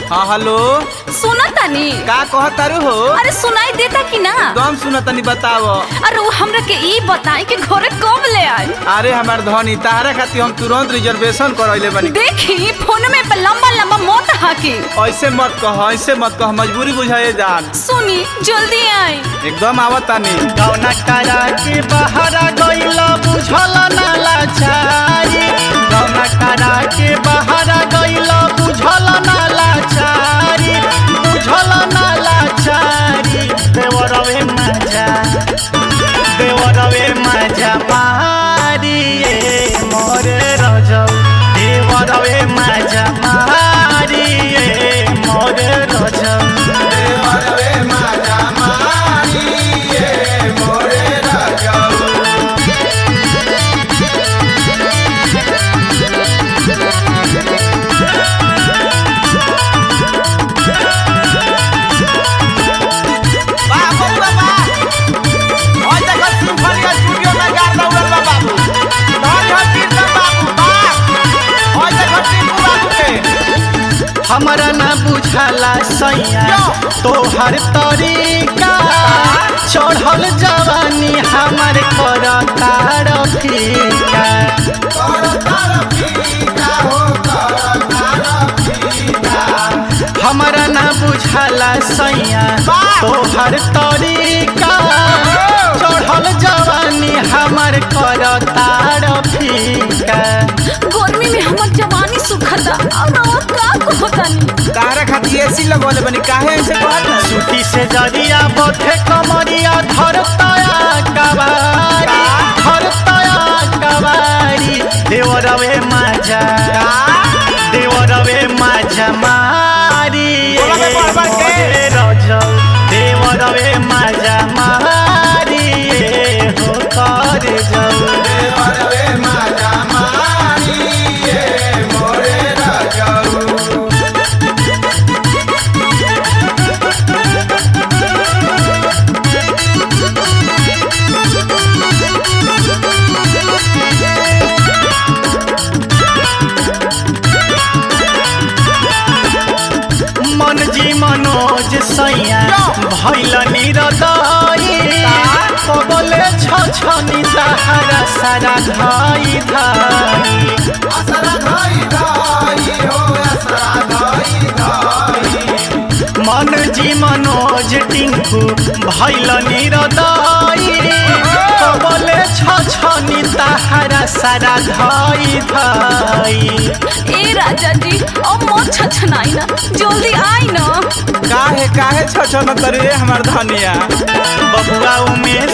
हाँ हेलो सुना तानी का कह तारू हो अरे सुनाई देता कि ना दम सुन तनी बताव अरे वो हमरा के ई बताई कि घरे कब ले आई अरे हमार धनी तारा खातिर हम तुरंत रिजर्वेशन करैले बनी देखी फोन में पे लंबा लंबा मत हाकी ऐसे मत कह ऐसे मत कह मजबूरी बुझाए जान सुनी जल्दी आई एकदम आवत तानी गौना करा के बहरा गईला बुझल ना लाचारी गौना करा के बहरा गईला बुझल ना लाचारी बुझल ना लाचारी देवरवे मजा देवरवे मजा मारी ए मोरे रजौ देवरवे मजा मारी ए मोरे रजौ वाह बउआ वाह ओइ देखो सिम्फनी स्टूडियो में गार दौड़ल बा बाबू धन धन कीर्तन बाबू वाह ओइ देखो टिप्पू बाबू के हमरा ना बुझाला सैया तोहर तरीका चढ़ल जवानी हमर करतार फीका हमरा ना बुझाला सैया तोहर तरीका चढ़ल जवानी हमर करतार फीका गर्मी में हमर जवानी सुखता और रवा का कहतानी तारा खातिर एसी लगवले बनी काहे ऐसे कहत ना सूती से जरिया बथे कमरिया धरतया कबारी धरतया कबारी देवरवे माजा देवरवे माजा मारी बोला बे बार बार के। मोरे रजौ देवरवे माजा मारी ए हो कर जाऊ मन जी मनोज सैया भैल निरदई कबले छ छनी तहरा सारा धाई धाई मन जी मनोज टिंकू भैल निरदई कबले छ छनी तहरा सारा धाई धाई ए राजा जी अब मत छछनाई ना जल्दी आई ना काहे काहे छछन तरे हमार धनिया बबुआ उमेश